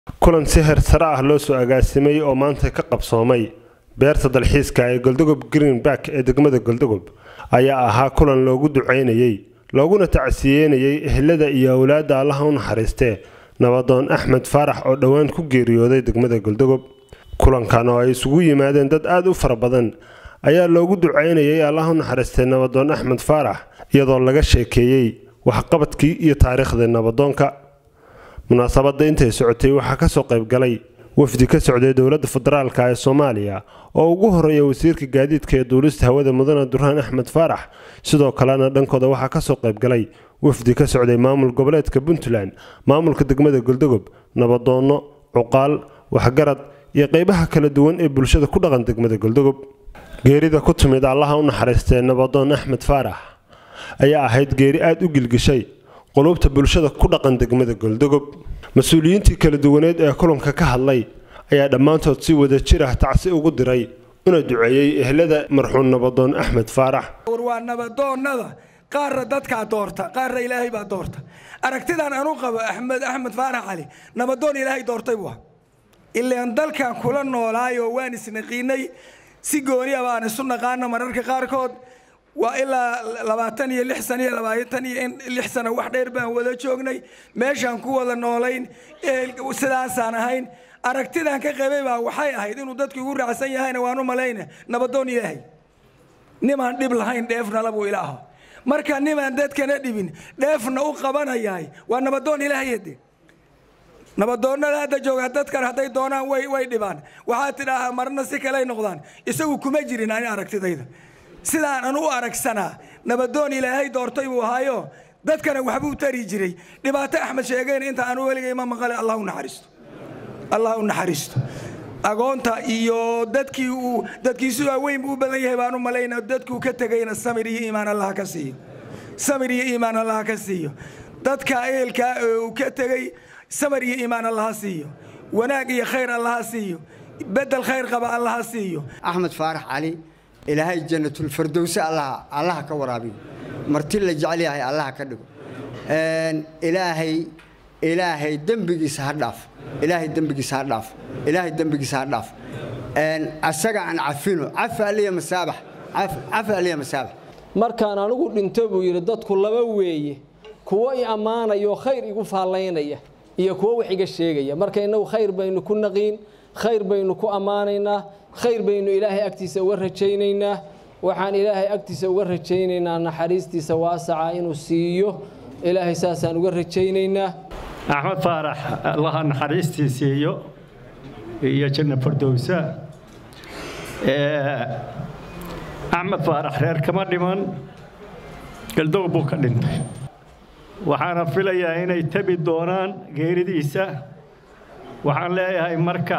kulan si heer sare ah loo soo agaasimay oo maanta ka qabsoomay beerta dalxiiska ee goldogob greenback ee degmada goldogob ayaa ahaa kulan loogu ducaynayey looguna tacsiyeynayay ehelada iyo awlaadda allaha u naxariistee nabadoon axmed faarax oo dhowaan ku geeriyooday degmada goldogob kulankan oo ay isugu yimaadeen dad aada u fara badan ayaa loogu ducaynayay allaha u naxariistay nabadoon axmed faarax iyadoo laga sheekeeyey waxqabadkii iyo taariikhdii nabadoonka munaasabadda intay socotay waxaa kasoo qaybgalay wafdi ka socday dowladda federaalka ee soomaaliya oo ugu horeeya wasiirka gaadiidka ee duulista hawada mudane duraan axmed faarax sidoo kalena dhankooda waxaa kasoo qaybgalay wafdi ka socday maamul goboleedka puntland maamulka degmada goldogob nabadoonno cuqaal waxgarad iyo qeybaha kala duwan ee bulshada ku dhaqan degmada goldogob geerida ku timid allaha u naxariistee nabadoon axmed faarax ayaa ahayd geeri aada u gilgishay qulubta bulshada ku dhaqan degmada goldogob mas-uuliyiintii kala duwaneed ee kulanka ka hadlay ayaa dhammaantood si wada jir ah tacsi ugu diray una duceeyey ehlada marxuum nabadoon axmed faarax war waa nabadoonnada qaarna dadkaa doorta qaarna ilaahay baa doorta aragtidaan anu qabo axmed axmed faarax cali nabadoon ilaahay doortay buu ilaan dalkan kula noolaayoo waan isnaqiinay si gooniya baan isu naqaana mararka qaarkood waa ilaa labaatan iyo lix sano iyo labaatan iyo lix sano wax dheer baan wada joognay meeshaan ku wada noolayn sidaasaan ahayn aragtidaan ka qabay baa waxay ahayd inuu dadku igu raacsan yahayna waan u malayna nabadoon ilaahay nimaan dhib lahayn dheefnala buu ilaaho marka nimaan dadkana dhibin dheefna u qabanayahay waa nabadoon ilaahayade nabadoonnada hadda jooga dadkan hadday doonaan way way dhibaan waxaa tidhaahaa marna si kaley noqdaan isagu kuma jirin ani aragtidayda sidaan anu u aragsanaa nabadoon ilaahay doortay buu ahaayo dadkana waxbuu tari jiray dhibaato axmed sheegeen inta aanu weligay ma maqale allah u naxariisto allah u naxariisto agoonta iyo dadkii uu dadkiisu waaweyn buu u badan yahay baan u malayna dadkuu ka tegayna samir iyo iimaan allah ka siiyo samir iyo iimaan allah ka siiyo dadka ehelkaa uu ka tegay samir iyo iimaan allaha siiyo wanaag iyo khayr allaha siiyo bedel khayr qaba allaha siiyo axmed faarax cali ilaahay jannatulfardowse allaha allaha ka waraabiyo marti la jecel yahay allaha ka dhigo ilaahay ilaahay dembigiisa ha dhaaf ilaahay dembigiisa ha dhaaf ilaahay dembigiisa ha dhaaf asaga aan cafino cafi aliya masaabax cafi aliya masaabax markaan anigu dhinto buu yidhi dadku laba weeye kuwo i ammaanayoo khayr igu faallaynaya iyo kuwo wax iga sheegaya marka innagu khayr baynu ku naqiin khayr baynu ku ammaanaynaa khayr baynu ilaahay agtiisa uga rajaynaynaa waxaan ilaahay agtiisa uga rajaynaynaa naxariistiisa waasaca inuu siiyo ilaahay saasaan uga rajaynaynaa axmed faarax allaha naxariistii siiyo iyo janna fardowsa axmed faarax reer kama dhiman galdoog buu ka dhintay waxaana filayaa inay tabi doonaan geeridiisa waxaan leeyahay marka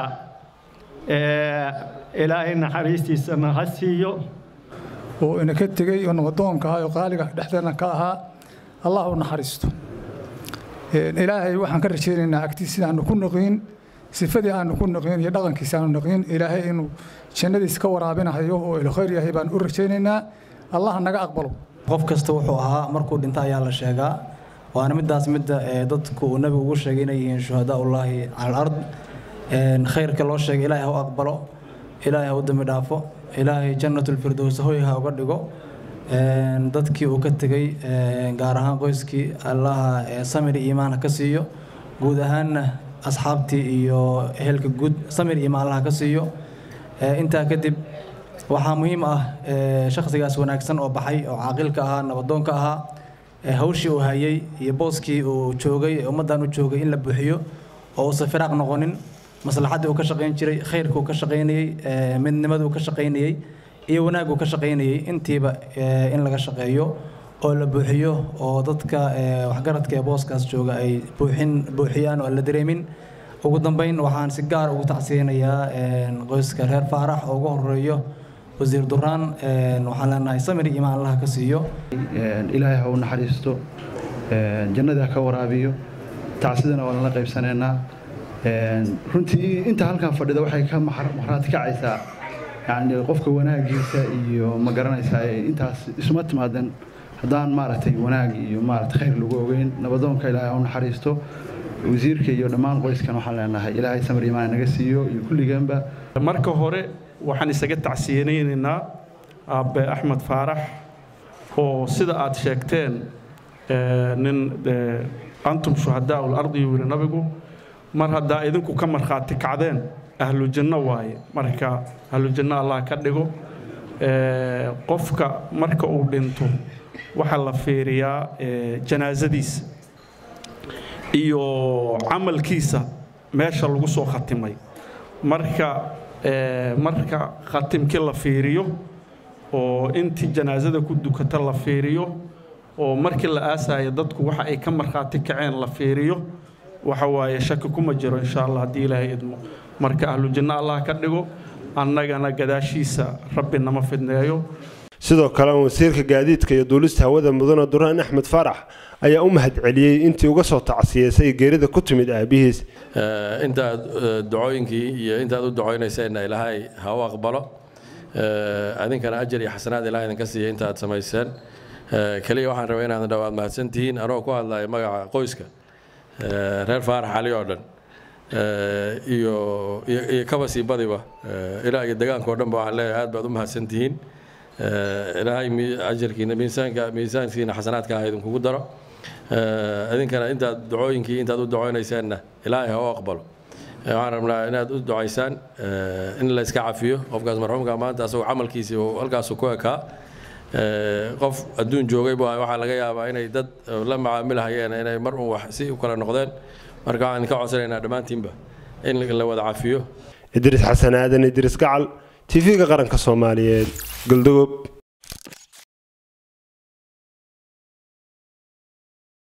ilaahay naxariistiisana ha siiyo oo ina ka tegey oo nabadoonka ahaa oo qaaliga dhexdeena ka ahaa allah u naxariisto ilaahay waxaan ka rajaynaynaa agtiis sidaanu ku naqiin sifadii aanu ku naqiin iyo dhaqankiisa aanu naqiin ilaahay inuu jannadiis ka waraabinahayo oo ilkhayr yahay baan u rajaynaynaa allah naga aqbalo qof kasta wuxuu ahaa markuu dhinto ayaa la sheegaa waana midaas midda dadku uu nebigu ugu sheegay inay yihiin shuhadaa ullaahi cala alard khayrka loo sheegay ilaahay ha u aqbalo ilaahay ha u dambi dhaafo ilaahay jannatulfirdows hoy ha uga dhigo dadkii uu ka tegey gaar ahaan qoyskii allaha samir iimaan ha ka siiyo guud ahaanna asxaabtii iyo ehelka guud samir iimaan allaha ka siiyo intaa kadib waxaa muhiim ah shakhsigaas wanaagsan oo baxay oo caaqilka ahaa nabadoonka ahaa hawshii uu hayay iyo booskii uu joogay ummaddan u joogay in la buuxiyo oo uusan firaaq noqonin maslaxaddii uu ka shaqayn jiray khayrka uu ka shaqaynayey midnimada uu ka shaqaynayey iyo wanaag uu ka shaqaynayey intiiba in laga shaqeeyo oo la buuxiyo oo dadka waxgaradka ee booskaas jooga ay buuxin buuxiyaan oo aan la dareemin ugu dambeyn waxaan si gaar ugu tacsiyeynayaa qoyska reer faarax oo ugu horeeyo wasiir duraan waxaan leenahay samir iimaan allaha ka siiyo ilaahay ha u naxariisto jannada ha ka waraabiyo tacsidana waa lala qaybsanaynaa runtii inta halkan fadhida waxay ka maxraad kacaysaa yani qofka wanaagiisa iyo ma garanaysaa intaas isuma timaadan haddaan maaragtay wanaag iyo maaragtay khayr lagu ogeyn nabadoonka ilaahay ha u naxariisto wasiirka iyo dhammaan qoyskan waxaan leenahay ilaahay samir imaan naga siiyo iyo kulligeenba marka hore waxaan isaga tacsiyeenaynaynaa aabe axmed faarax oo sida aad sheegteen nin antum shuhadaa ulardi yuu yidhi nabigu mar haddaa idinku ka markhaati kacdeen ahlu janno waaye marka ahlu janno allah ka dhigo qofka marka uu dhinto waxaa la fiiriyaa janaasadiisa iyo camalkiisa meesha lagu soo khatimay marka marka khatimkii la fiiriyo oo intii janaasada ku dukata la fiiriyo oo markii la aasayo dadku waxa ay ka markhaati kaceen la fiiriyo waxa waaye shaki kuma jiro insha allah haddii ilaahay idmo marka ahlu janno allah ka dhigo annagana gadaashiisa rabbi nama fidneeyo sidoo kale wasiirka gaadiidka iyo duulista hawada mudane duraan axmed faarax ayaa u mahadceliyey intii uga soo tacsiyeysay geerida ku timid aabihiis intaad ducooyinkii iyo intaad u ducaynayseenna ilaahay ha u aqbalo adinkana ajar iyo xasanaad ilahay idinka siiya intaad samayseen keliya waxaan rabay inaad dhawaad mahadsantihiin anoo ku hadlaya magaca qoyska reer faarax cali oo dhan iyo iyo kaba sii badiba ilaa iyo degaanka oo dhanba waxaan leeyahay aad baad u mahadsantihiin ilaahay ajarkiina miisaanka miisaankiina xasanaadka ha idinkugu daro idinkana intaad ducooyinkii intaad u ducoonayseenna ilaahay ha u aqbalo waxaan rabnaa inaad u ducaysaan in la iska cafiyo qofkaas marxuumka maanta asagoo camalkiisii uu halkaasu ku ekaa qof adduun joogay bu waxaa laga yaabaa inay dad la macaamilahayeen inay mar un wax si u kala noqdeen marka waxaan ka codsanaynaa dhammaantiinba in la wada cafiyo idriis xasan aadan idriis gacal tv-ga qaranka soomaaliyeed galdogob